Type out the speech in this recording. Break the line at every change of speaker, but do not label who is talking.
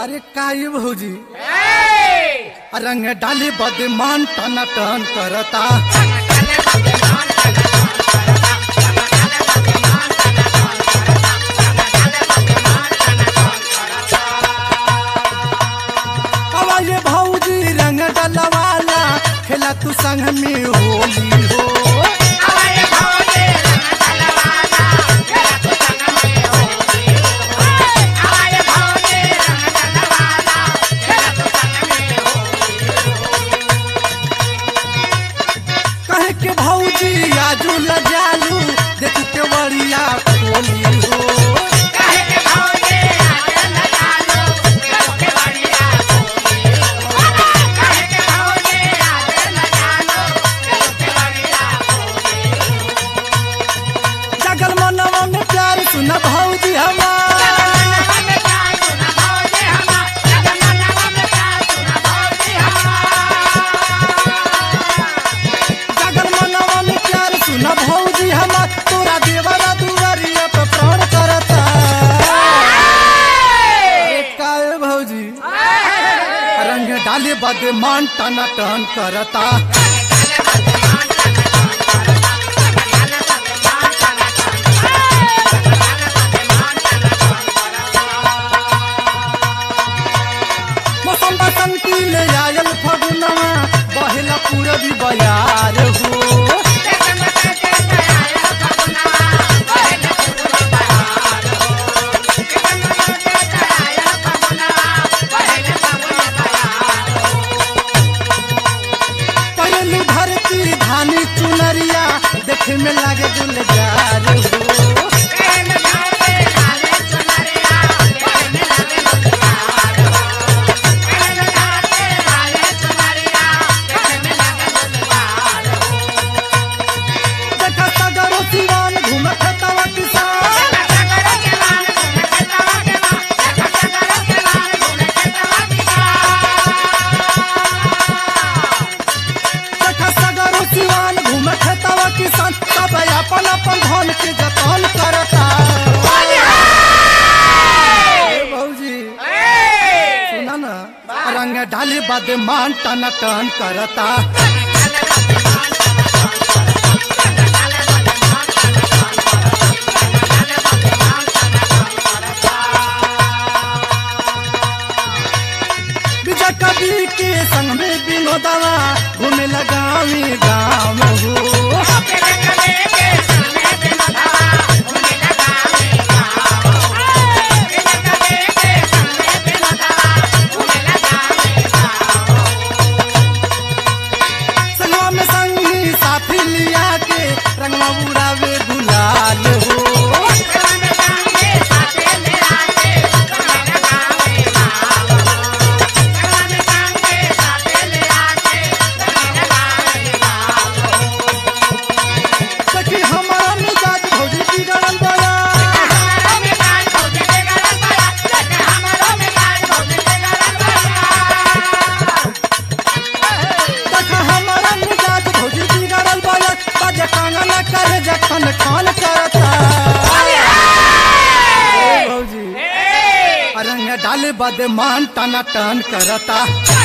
अरे काय भौजी रंग डाली बदमान टन टन करता हवा ये भौजी रंग डलवाला खेला तू संग में होली हो कहे के भौजी आजू लजालू देखू के बड़िया होली हो जगल मनवा में प्यार सुन भौजी हमार जगल मनवा में प्यार सुन भौजी हमार तोरा देवरा दुआरिया पे प्राण करता अरे काय भौजी रंग डाले बद मान टन टन करता मौसम बसंती ले आयल फगुनवा बहेला पूरबी बयार हो पहलू धरती धानी चुनरिया देखे में लागे गुलजार हो देखा सगरो सिवान घूमत तवा किसान देखा सगरो सिवान घूमत तवा किसान सब अपन अपन धन के जतन करता ए भौजी सुना ना रंग डाली बद मान टन टन करता विजय कवि के संग में विनोदवा घूमे लगावी गाँव हो संगवा में संगी साथी लिया के रंगवा उड़ावे गुलाल हो सखी हमारा मिजाज भौजी बिगड़ल बया देखा हमारा मिजाज भौजी बिगड़ल बया बजे कांगना करे जखन खान करता ए भौजी रंग डाले बद मान टना टन करता